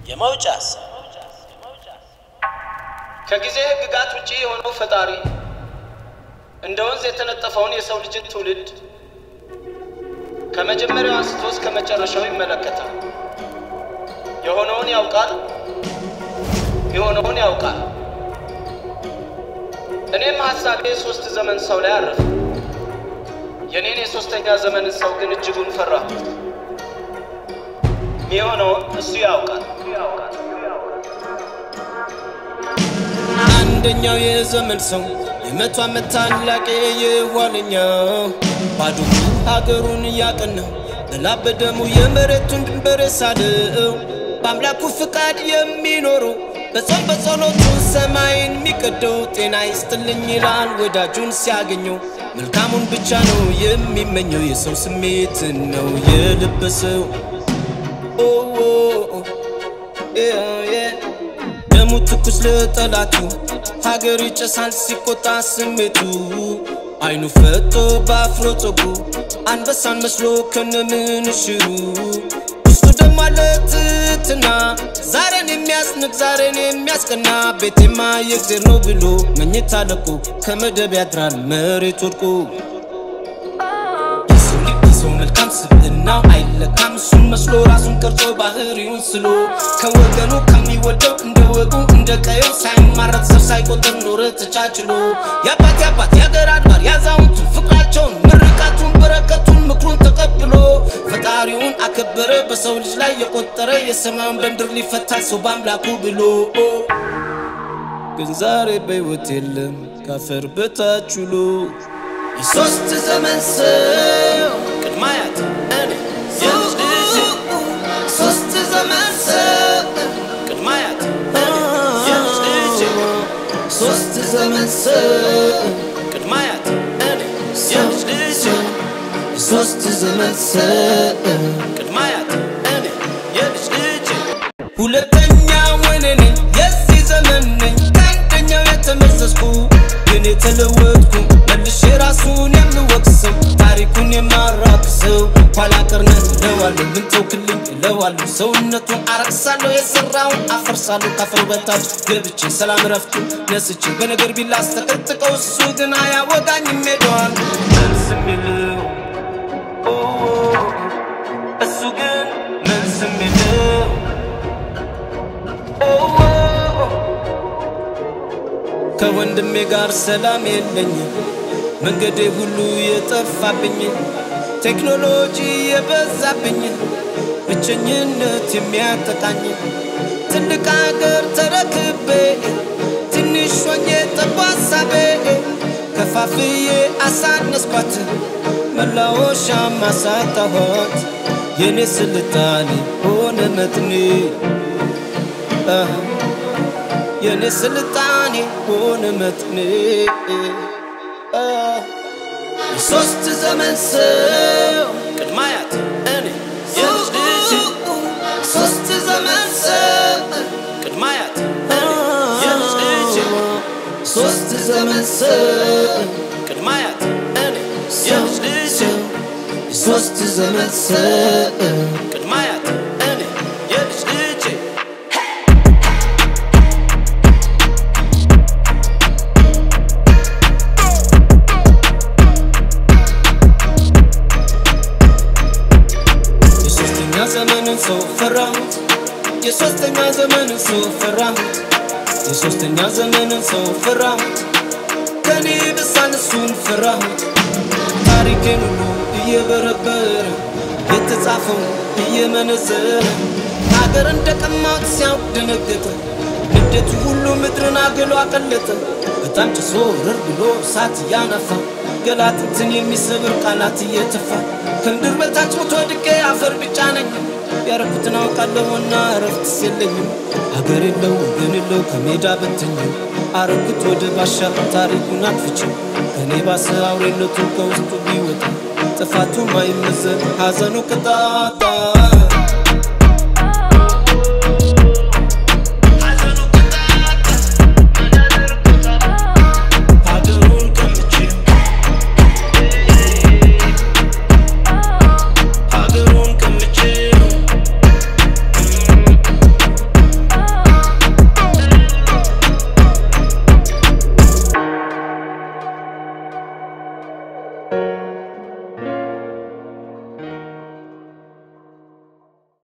የመውጫ ሀሳብ ከጊዜ ህግጋት ውጪ የሆነው ፈጣሪ እንደ ወንዝ የተነጠፈውን የሰው ልጅን ትውልድ ከመጀመሪያው አንስቶ እስከ መጨረሻው ይመለከታል። የሆነውን ያውቃል፣ የሆነውን ያውቃል። እኔም ሀሳቤ ሶስት ዘመን ሰው ላይ አረፈ። የኔን የሶስተኛ ዘመን ሰው ግን እጅጉን ፈራሁ። የሚሆነውን እሱ ያውቃል። አንደኛው የዘመን ሰው የመቶ ዓመት ታላቅ የኋለኛው ባዶ ሀገሩን እያቀናው በላብ በደሙ የመሬቱን ድንበር የሳለው በአምላኩ ፍቃድ የሚኖረው በጾም በጸሎቱ ሰማይን የሚቀደው ጤና ይስጥልኝ ይላል ወዳጁን ሲያገኘው መልካሙን ብቻ ነው የሚመኘው የሰው ስሜትን ነው የለበሰው ኦ ኦ ኦ ያ ያ ደሙ ትኩስ ለጠላቱ ሀገር ይጨሳል ሲቆጣ ስሜቱ አይኑ ፈጦ በአፍሮ ጸጉሩ አንበሳን መስሎ ከነምንሽሩ ውስጡ ደሞ አለ ትህትና ዛሬን የሚያስንቅ ዛሬን የሚያስቀና ቤቴማ የእግዜር ነው ብሎ መኝታ ለቆ ከመደብ ያድራል መሬት ወድቆ የሰው ልጅ የሰው መልካም ስብዕናው አይለካም እሱን መስሎ ራሱን ቀርጾ ባህሪውን ስሎ ከወገኑ ከሚወደው እንደ ወጉ እንደ ቀየው ሳይማረት ሰው ሳይቆጥር ኖረ ተቻችሎ የአባት የአባት የአገር አድባር ያዛውንቱን ፍቅራቸውን ምርቃቱን በረከቱን ምክሩን ተቀብሎ ፈጣሪውን አከበረ በሰው ልጅ ላይ የቆጠረ የሰማዩን በምድር ሊፈታ ሰው በአምላኩ ብሎ ግን ዛሬ በሕይወት የለም ካፈር በታች ውሎ የሶስት ዘመን ሰው ቅድመ አያት እኔ የልጅ ልጅ ሶስት ዘመን ሰው ቅድመ አያት እኔ የልጅ ልጅ ሶስት ዘመን ሰው ቅድመ አያት እኔ የልጅ ልጅ ሶስት ዘመን ሰው ቅድመ አያት እኔ የልጅ ልጅ ሁለተኛ ወኔ ነኝ የዚህ ዘመን ነኝ ከአንደኛው የተመዘዝኩ ግን የተለወጥኩ መልሼ ራሱን የምወቅሰው ታሪኩን የማራክሰው ኋላ ቀርነት እለዋለሁ ምን ተውክልኝ እለዋለሁ ሰውነቱን አረክሳለሁ የሰራውን አፈርሳለሁ ካፈር በታች ገብቼ ሰላም ረፍቱ ነስቼ በነገር ቢላስ ተቀጥቀው እሱ ግን አያወጋኝም ሄደዋል መልስ የሚለው ኦ፣ እሱ ግን መልስ የሚለው ኦ፣ ከወንድሜ ጋር ሰላም የለኝም መንገዴ ሁሉ የጠፋብኝ ቴክኖሎጂ የበዛብኝ ብቸኝነት የሚያጠቃኝ ትልቅ አገር ተረክቤ ትንሽ ሆኜ ጠባ ሀሳቤ ከፋፍዬ አሳነስኳት መላወሻ ማሳጣኋት የኔ ስልጣኔ ሆነ መጥኔ አህ የኔ ስልጣኔ ሆነ መጥኔ አህ የሶስት ዘመን ሰው ቅድመ አያት እኔ የልጅ ልጅ ሶስት ዘመን ሰው ቅድመ አያት እኔ የልጅ ልጅ ሶስት ዘመን ሰው ቅድመ አያት እኔ የልጅ ልጅ ሶስት ዘመን ሰው ቅድመ አያት እኔ የልጅ ልጅ የሶስተኛ ዘመንን ሰው ፈራሁት የሶስተኛ ዘመንን ሰው ፈራሁት የሶስተኛ ዘመንን ሰው ፈራሁት ከኔ ብሳን እሱን ፈራሁት ታሪኬን ሁሉ እየበረበረ የተጻፈው እየመነዘረ ሀገር እንደቀማት ሲያውቅ ደነገጠ ንዴቱ ሁሉ ምድርን አገሎ አቀለጠ በጣም ጭሶ ርር ብሎ እሳት እያነፋ ገላትንትን የሚሰብር ቃላት እየተፋ ከምድር በታች ሞቶ ወድቄ አፈር ብቻ ነኝ ያረኩትን አውቃለሁና እረፍትስ የለኝም አገር የለው ወገን የለው ከሜዳ በትኝ አረኩት ወደ ባሻ ታሪኩን አጥፍቼው ከኔ ባሰ አውሬነቱ ከውስጡ ቢወጣ ጥፋቱ ማይመዘን ሐዘኑ ቅጣጣ